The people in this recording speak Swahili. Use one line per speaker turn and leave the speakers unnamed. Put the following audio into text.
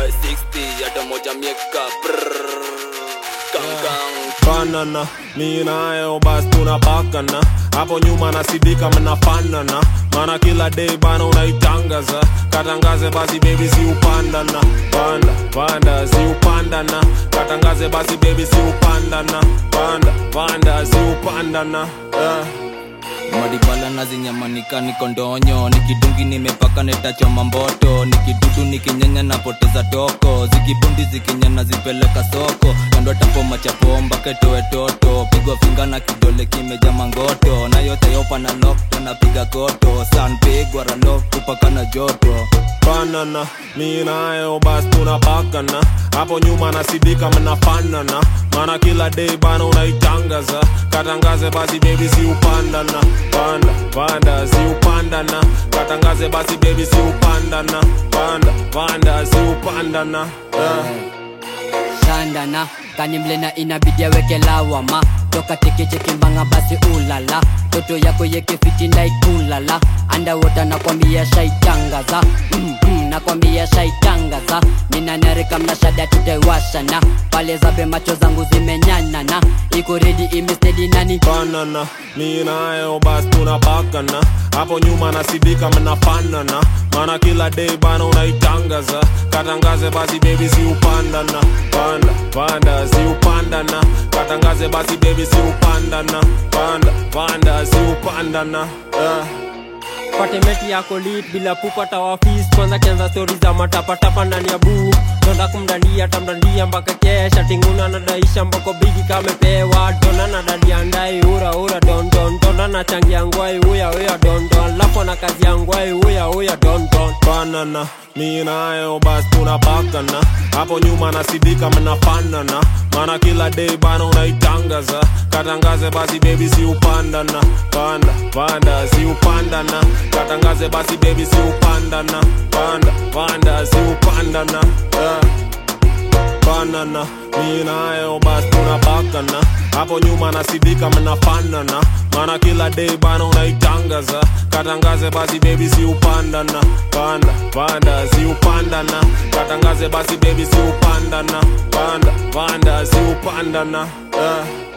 60 hata moja mieka Brrrr. Gang, gang.
banana mi nayo basi tunapakana hapo nyuma nasidika mnafanana mana kila day bana unaitangaza katangaze basi bebi si upandana panda panda si upandana katangaze basi bebi si upandana panda panda si upandana yeah.
madibala nazinyamanika niko ndonyo nikidungi nimepaka netachoma mboto nikidudu nikinyanya napoteza toko zikibundi zikinyana zipeleka soko kando tapoma chapomba ketoe toto pigwa finga na kidole kimeja mangoto na yote yopa na lokto napiga koto san pigwa ralo kupaka na joto
banana mi nayo basi tunapakana hapo nyuma nasidika mnafanana mana kila day bana unaitangaza katangaze basi bebi si upandana panda panda si upandana katangaze basi bebi si upandana panda panda si upandana yeah.
shandana kani mlena inabidi aweke lawama toka tekechekimbanga basi ulala toto yako yekefiti ndaikulala andawota nakwambia shaitangaza mm -mm, nakwambia shaitangaza ninanarika mnashada tutaiwashana pale zabe macho zangu zimenyanana iko redi imestedi nani
banana mi nayo basi tunapakana hapo nyuma nasidika mnafanana mana kila day bana unaitangaza katangaze basi bebi si upandana panda panda si upandana katangaze basi bebi si upandana panda panda si upandana yeah.
patemeti yako lit bila pupata wafis kwanza kianza stori za matapatapa ndani ya buu tonda kumdandia tamdandia mpaka kesha tinguna nadaisha mbako bigi kamepewa dona na dadia ndai ura ura don don dona na changi ya ngwai uya uya don don lapo na kazi ya ngwai uya uya don don
banana mi nayo basi tunapakana hapo nyuma nasidika mnafanana mana kila day bana unaitangaza katangaze basi bebi si upandana panda panda si upandana katangaze basi bebi si upandana panda panda si upandana yeah banana mi nayo basi tunapakana hapo nyuma nasidika mnafanana mana kila day bana unaitangaza katangaze basi bebi si upandana panda panda si upandana katangaze basi bebi si upandana panda panda si upandana yeah.